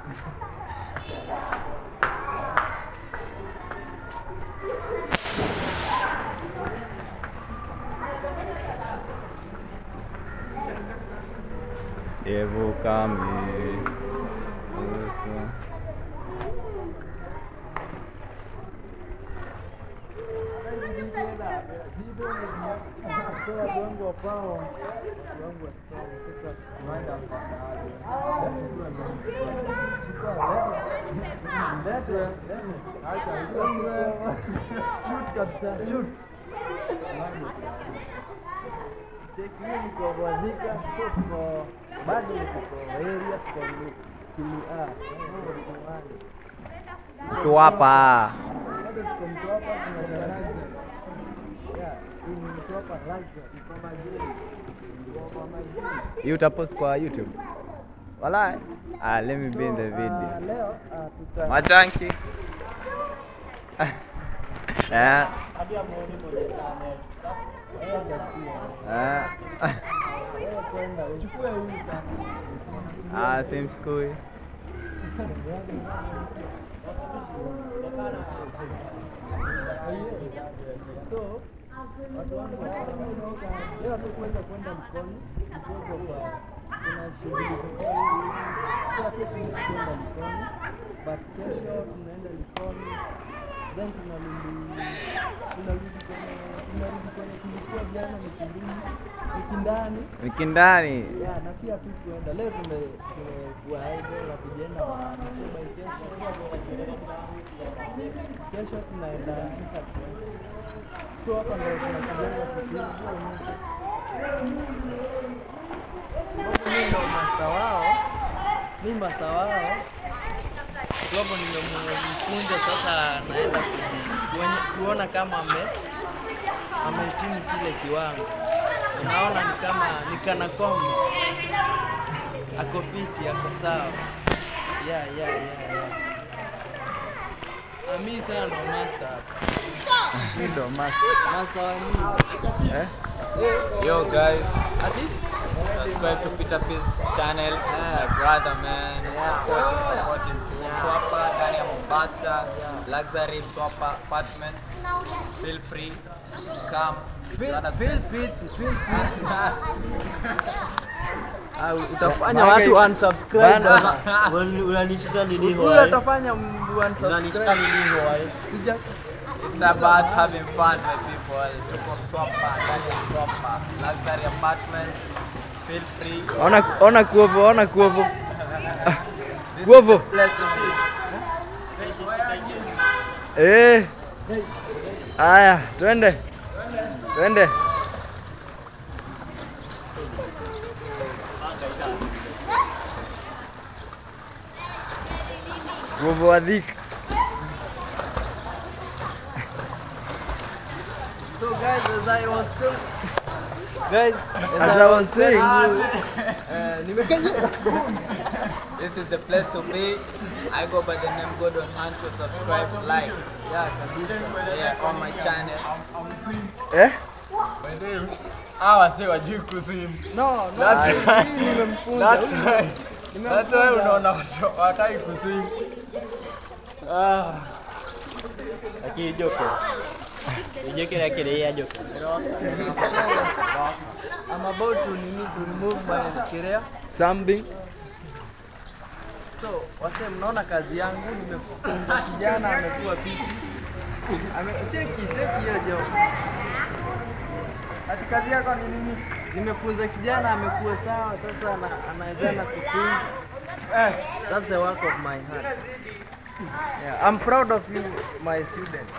Devo kami. Cheki hiyo ni kwa Bwadhika, so tuko bado niko kwa area tuko Kili A. Mambo ni kumani. Tu hapa. Bado tuko Mtwapa tunajaraza. Yeah, hii ni Mtwapa Luxury. Iko majini. Iko kwa majini. You utapost kwa YouTube. Walai. Ah, let me be in the Ah, video. leo ah, tuta Machanki. Eh. Wewe Gasia. Eh. Wewe kwenda uchukue hii sasa. Ah, same school. So watu wangu wanaondoka leo hatukuweza kwenda mkono because of uh, kuna shughuli tokea hivi so hatukuweza kwenda mkono but kesho tunaenda Likoni then tunarudi tunarudi kwenye tunarudi kwenye tulikuwa jana Mikindini Mikindani Mikindani. ya na pia tu kuenda leo tume tumekuwa idle na kujienda Masuba kesho kesho tunaenda Isa so hapa ndio tunakujenga kusini mimi ndo master wao mi master wao sababu nimemfunza sasa naenda ku- kuonye- kuona kama ame amehitimu kile kiwango naona ni kama ni kana kwamba ako fiti ako sawa yeah, yeah, yeah, yeah. Ami sana ndo master hapa. Mimi ndo master. Master wa nini? Eh? Yo guys, Ati? subscribe to Peter Peace channel. My brother man, supporting, supporting to Mtwapa ndani ya Mombasa, luxury Mtwapa apartments. Feel free, come. Let us- Feel fit, feel fit. Ah, utafanya Bana- watu unsubscribe. Bana- bana. unanishika nini Huyu hoai? atafanya m- Unanishika unsubscribe. nini hoai? Sija It's about having fun my people. Tuko Mtwapa ndani ya Mtwapa, luxury apartments. Feel free. Ona ona kuovo, ona kuovo. This is Guovo. the place to be. Eh. Aya, twende. Twende. Guovo wa dhika. So guys, as I was told, guys, as, As I was saying, uh, nimekanya This is the place to be. I go by the name Gordon Hancho. Subscribe, like, yeah, kabisa. yeah, on my channel. eh? Hawa wase wajui kuswim. No, no, That's I- mimi nimemfunza. That's Huyu- why. That's why nimemfunza. unaona watu wataki kuswim. Ah. Lakini joko. Joko na kile ya joko. I'm about to nini to remove my career. Something. So, wase mnaona kazi yangu nimefunza kijana amekuwa fiti. Ame cheki cheki hiyo job. Ati kazi yako ni nini? Nimefunza kijana amekuwa sawa sasa ana, anawezana kuswim. Eh, that's the work of my heart. Yeah, I'm proud of you my student.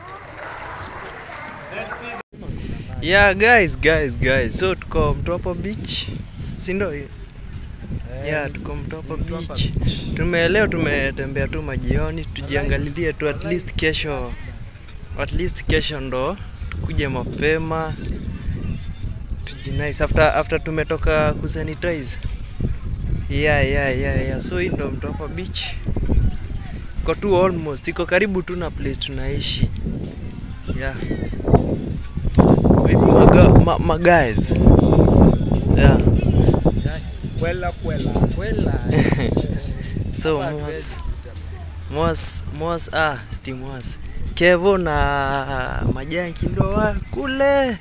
Yeah, guys, guys, guys. So tuko Mtwapa Beach. Si ndio hiyo? Yeah, tuko Mtwapa Beach. Tume leo tumetembea tu majioni tujiangalilie tu at least kesho at least kesho ndo tukuje mapema tujinice after after tumetoka kusanitize. Yeah, yeah, yeah, yeah. So hii ndo Mtwapa Beach. Iko tu almost, iko karibu tu na place tunaishi. Yeah. Vipi maga, ma, ma guys? Yeah. Kwela kwela. Kwela. So Mwas Mwas Mwas ah sti Mwas. Kevo na Majanki ndo wa kule.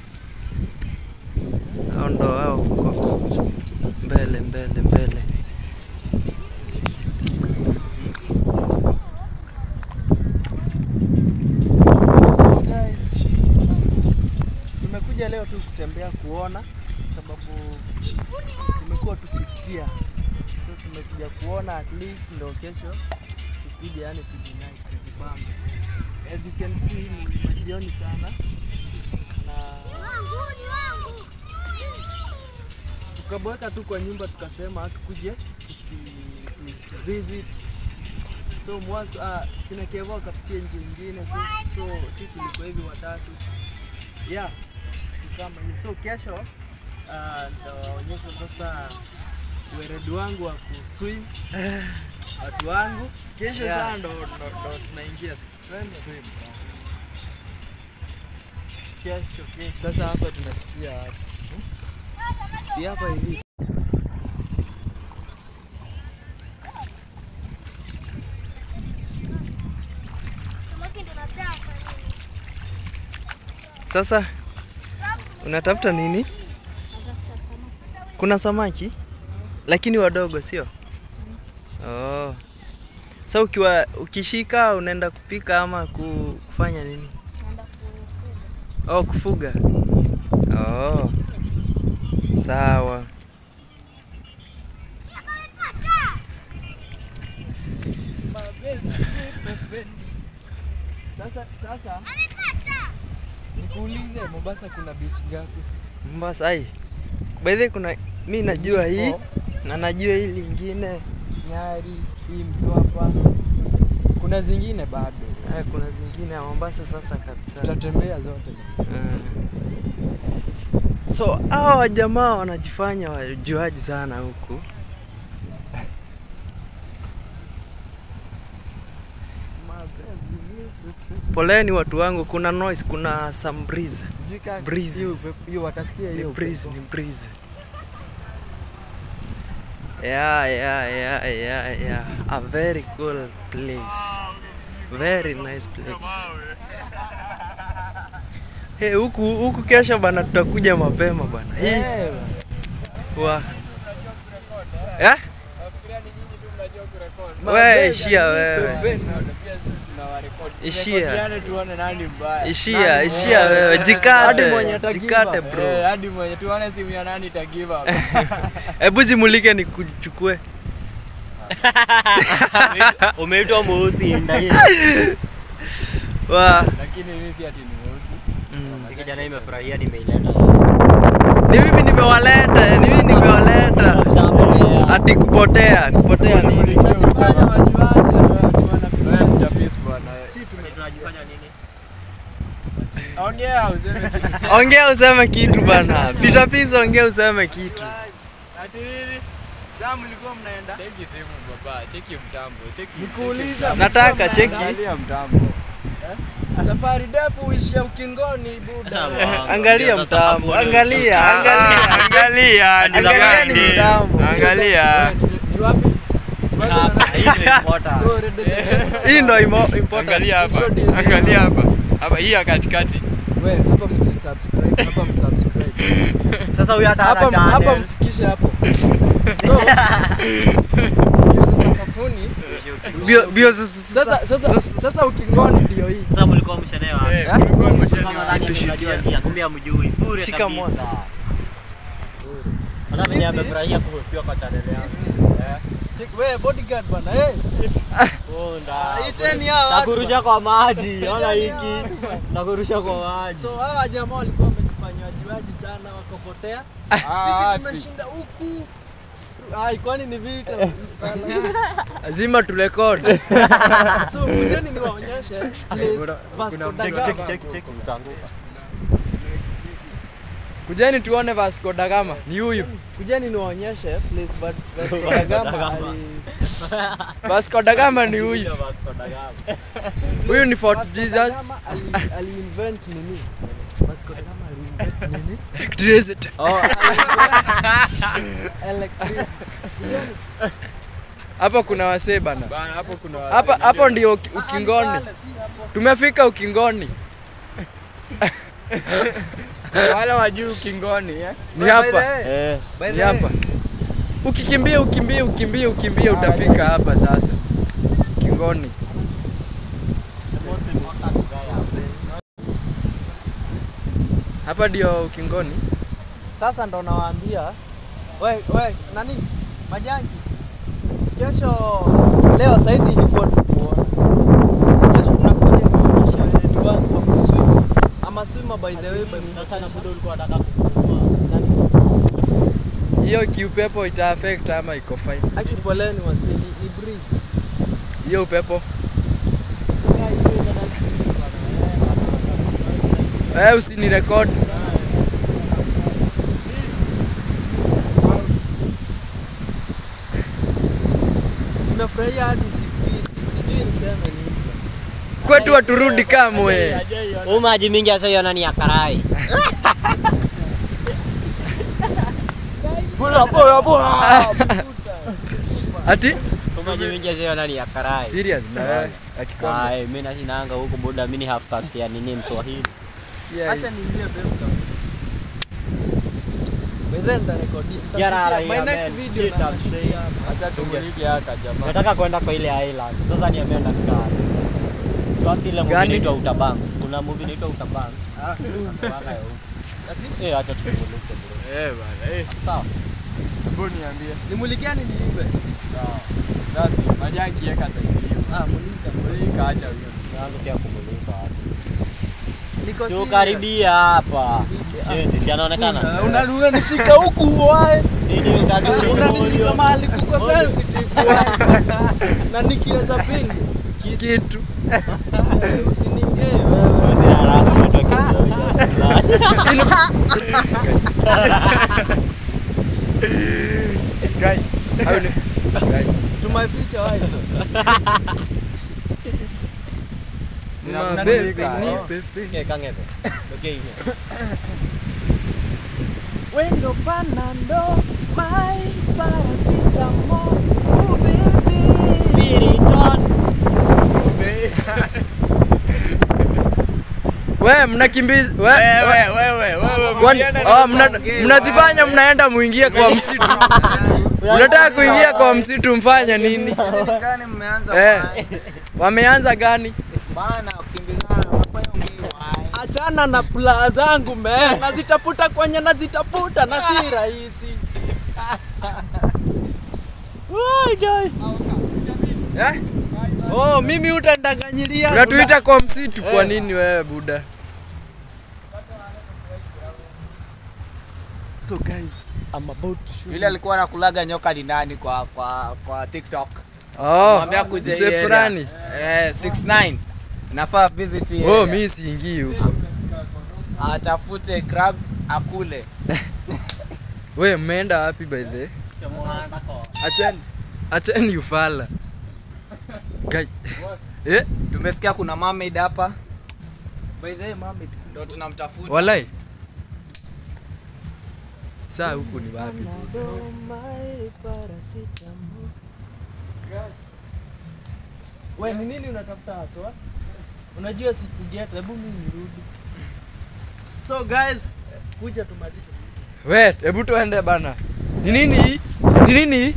Hao ndo wao huko. Mbele mbele mbele. So guys, tumekuja leo tu kutembea kuona, sababu tumekuwa tukisikia, so tumekuja kuona at least ndo kesho tukuje, yani tujinais tujibambe. As you can see ni majioni sana na tukabweka tu kwa nyumba, tukasema tukuje tuki- tu- visit so mwaso ah, kina Kevo akapitia njia ingine so, so si tulikuwa hivi watatu yeah ni kama hiyo so kesho ah, nitawaonyesha sasa weredi wangu wa kuswim watu wangu Kesho Yeah. saa ndo ndo- ndo tunaingia Twende. swim kesho kesho Sasa hapa tunasikia wapi? si hapa hivi Sasa unatafuta nini? Kuna samaki lakini wadogo, sio? Oh. Sasa ukiwa ukishika unaenda kupika ama ku- kufanya nini? Oh, kufuga. Oh. Sawa. sasa sasa nikuulize Mombasa kuna beach gapi Mombasa ai. By the way, kuna mi najua hii na najua hii lingine. Nyari hii Mtwapa kuna zingine bado Eh, kuna zingine ya Mombasa sasa kabisa. tutatembea zote Mm. So hawa jamaa wanajifanya wajuaji sana huku. Poleni watu wangu, kuna noise, kuna some breeze. sijui kama Breezes. hiyo upepo- hiyo watasikia Ni hiyo breeze, upepo. ni breeze. Yeah, yeah, yeah, yeah, yeah. A very cool place. Very nice place. Hey, huku huku kesho bana tutakuja mapema bana. Hii Eh, wa. Eh? Wewe ishia wewe. Ishia. tuone nani mbaya. Ishia, ishia wewe. Hadi Jikate. mwenye atagiva. Jikate Eh, bro. hadi mwenye tuone simu ya nani ita give up. Hebu jimulike nikuchukue. Umeitwa mweusi ndani. Wa. Lakini mimi si ati ni mweusi. Hii kijana imefurahia nimeileta. Ni mimi nimewaleta, ni mimi nimewaleta. Ati kupotea, kupotea nini? Fanya majuaji wewe Mr. Peace bwana. Tunajifanya nini? Ongea useme kitu. Ongea useme kitu bana. Peter Peace ongea useme kitu. Ati nini? Sasa mlikuwa mnaenda? Cheki simu baba, cheki mtambo, cheki. Nikuuliza, Nataka cheki. Angalia mtambo. safari ndefu uishia ukingoni buda. Angalia mtambo, angalia, angalia, Angalia, angalia ni mtambo. Angalia. Ni wapi? Hii ndio important. So, redes- Hii ndo imo- important. Angalia hapa. Angalia hapa. Hapa hii ya katikati. we, hapa msisubscribe, hapa msubscribe. Sasa huyu hata Hapa hana hapa channel. mfikishe hapo. So, hiyo sasa sakafuni. Bio bio sasa Sasa sasa sasa ukingoni ndio hii. Sasa mlikuwa mshalewa. Eh, kulikuwa Kama mashani. nani mnajua njia, kumbe hamjui. Bure Shika kabisa. mwasi. Hata mimi amefurahia kuhostiwa kwa channel yangu. Check we bodyguard bana. Eh, Oh, nda. hii teni hawa. watu Nakurusha kwa maji. Ona hiki. Nakurusha kwa maji. So hawa jamaa walikuwa wamejifanya wajuaji sana wakapotea. Sisi tumeshinda huku. Ai, kwani ni vita? Lazima turekodi. So kujeni niwaonyeshe place Vasco da Cheki Gama. cheki cheki cheki mtanguka. Kujeni tuone Vasco da Gama. Ni huyu. Kujeni niwaonyeshe place Vas- Vasco da Gama ali Vasco da Gama ni huyu. Ndio Vasco da Gama. Huyu ni Fort Vasco da Jesus. Gama ali, ali invent nini? Vasco da Gama ali invent nini? Electricity. Electricity. Hapa kuna wasee bana. Bana hapo kuna Hapa hapo ndio uki- ukingoni. Tumefika ukingoni. wale wa juu kingoni eh. Ni hapa. Eh, ni hapa. Ukikimbia ukimbia ukimbia ukimbia utafika hapa sasa. Kingoni. Hapa ndio ukingoni. Sasa ndo nawaambia we, we, nani majangi, kesho leo saizi ilikuwa tukuona, kesho tunakuja kufundisha wenyeji wangu wa kuswim. ama swimmer by the way by sasa na budo ulikuwa unataka Hiyo kiupepo ita affect ama iko fine. aki poleni wasili ni breeze Hiyo upepo. Eh, usinirekod. nimefurahia hadi sisikii sijui niseme nini Kwetu waturudi kamwe. Huu maji mingi hata yona ni ya karai. Ati? Huu maji mingi hata yona ni ya karai. Serious na wewe akikomba. Ai, mimi nashinanga huko buda, mimi ni half caste ya nini Mswahili. acha niingie bemka by then nitarekodi Get out of my here, next man. video Shit, na I'm saying. Acha tumulike haka jamaa. Nataka kwenda kwa ile island. Sasa niambia ndafika wapi? Start ile movie Gani? inaitwa Outer Banks. Kuna movie inaitwa Outer Banks. Mpaka ya huko. Eh, acha tumulike bro. Eh bana eh. Sawa. Hebu niambie. nimulikiani niibe Sawa. Basi majanki yeka sasa hiyo. ah mulika Mulika acha hiyo. Yangu pia kumulika wapi? niko Sio karibia hapa. Je, si anaonekana? Una- unanishika huku wae Nini utaduru? unanishika mahali kuko sensitive wae na nikiweza pin Kitu. usiningee wewe Basi haraka umetoka Guy. Au ni Guy. to my future wife Ma bebe ni pepe. Okay, kangebe. Okay, ine. wendo panando my paracetamol oh baby Piriton. We mnakimbiza we, Wewe wewe wewe. kwani oh, mna, mnajifanya mnaenda muingie kwa msitu. Unataka kuingia kwa msitu mfanye nini? Gani mmeanza Eh. Wameanza gani? bana kukimbizana mnafanya ngiwa. achana na pula zangu me nazitafuta kwenye nazitafuta na si rahisi Eh? Oh, mimi utandanganyilia Unatuita kwa msitu kwa nini wewe buda? So guys, I'm about to shoot. Yule alikuwa anakulaga nyoka ni nani kwa kwa kwa TikTok? Oh, Mwambia kuja hii mse area. fulani. Eh, 69. Nafaa visit hii Oh, area. mimi siingii huko. Atafute crabs akule. We mmeenda wapi by the way? Achani. Achani ufala. Guy. Eh, Tumesikia kuna mermaid hapa. By the way, mermaid ndio tunamtafuta. walai. Saa huku ni wapi? We, ni nini unatafuta haswa? Unajua sikugeta, hebu mimi nirudi. So guys, kuja tumalize. We, hebu tuende bana. Ni nini? hii? Ni nini? hii?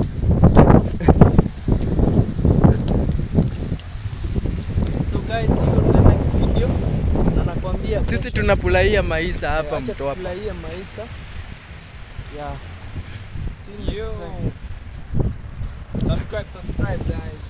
So guys, see you on the next video. Na nakwambia Sisi tunapulaia maisha hapa acha mtoa. tufurahie maisha. Yeah. Yo. Subscribe, subscribe guys.